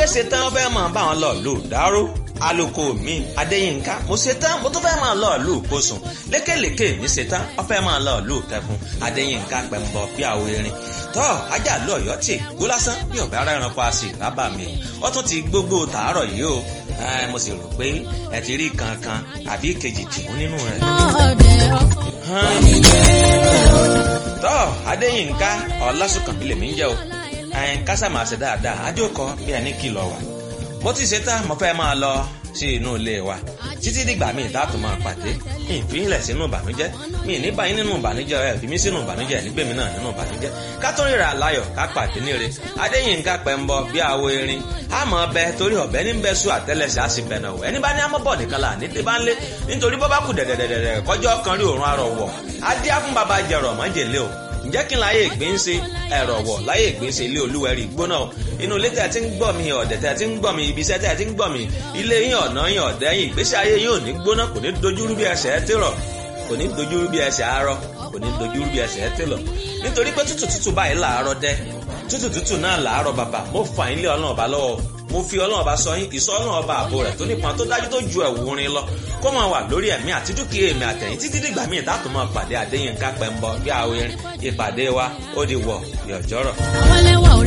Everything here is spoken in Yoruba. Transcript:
pé ṣetán fẹ́ máa bá wọn lọ lù dáró alùkò mi adéyínká mo ṣetán mo tún fẹ́ máa lọ lù kóṣùn lékèlékè mi ṣetán wọ́n fẹ́ máa lọ lù kẹfún adéyínká pẹ̀mbọ bí àwọn erin tọ́ ajá lọ ọ̀yọ́ tì gbó lásán bí ọ̀bẹ ara ẹranko a sì rábà mi ó tún ti gbogbo tàárọ̀ yìí o mo sì rò pé ẹ ti rí kankan àbí kejì tìmú nínú rẹ̀. tọ́ adéyínká ọlásùnkànmí lèmi ń jẹ́ o kásá máa ṣe dáadáa ajókòó bí ẹni kìlọ̀ wà mo ti ṣe tán mo fẹ́ máa lọ sí inú ilé wa títí dìgbà míì dáàtò máa pàdé mi ìfihìnlẹ̀ sínú ìbànújẹ́ mi ní báyìí nínú ìbànújẹ́ ẹ̀ fi mí sínú ìbànújẹ́ nígbèmí náà nínú ìbànújẹ́ ká tó ríra láyọ̀ ká pàdé níre adéyínká pẹ̀mbọ bí àwo erin àmọ́ ọbẹ̀ torí ọ̀bẹ ní bẹ́ẹ̀ sùn àtẹ́lẹsẹ̀ á sì bẹ̀nà wọ̀ ẹni bá ní amọ́bọ̀ nìkan là ní débá ńlé nítorí bọ́ bá kù dẹ̀dẹ̀dẹ̀dẹ̀ kọjọ́ kan rí òórùn arọ̀ wọ̀ adé á fún baba jẹ̀rọ̀ mọ́jèlé o ǹjẹ́ kí n láyé ìgbín ṣe ẹ̀rọ̀ wọ̀ láyé ìgbín ṣe ilé olúwẹ̀rí gbóná o inú ilé tẹ̀ tí ń gbọ́ mi ọ̀dẹ̀ tẹ̀ tí ń gbọ́ mi ibi iṣẹ́ tẹ̀ tí ń gbọ́ mi ilé yín ọ̀nà yín ọ̀dẹ̀ yín ìgbésí ayé yín ò ní gbóná kò ní dojúrú bí ẹsẹ̀ ẹ ti rọ̀ kò ní dojúrú bí ẹsẹ̀ arọ kò ní dojúrú bí ẹsẹ̀ ẹ ti lọ nítorí pé tútù tútù báyìí làárọ̀ dẹ́ tútù tútù náà làárọ̀ bàbà mo fà yín lé ọlọ́run ọba lọ́wọ́ mo fi ọlọ́run ọba sọ yín ìsọ ọlọ́run ọba àbò rẹ̀ tó nípọn tó dájú tó ju ẹ̀wù rin lọ kó máa wà lórí ẹ̀mí àti dúkìá èmi àtẹ̀yìn títí dìgbà míì dátò máa pàdé Adéyínká Pẹ́ńbọ bí àwọn ìpàdé wa ó di wọ̀ yọ̀jọ́rọ̀.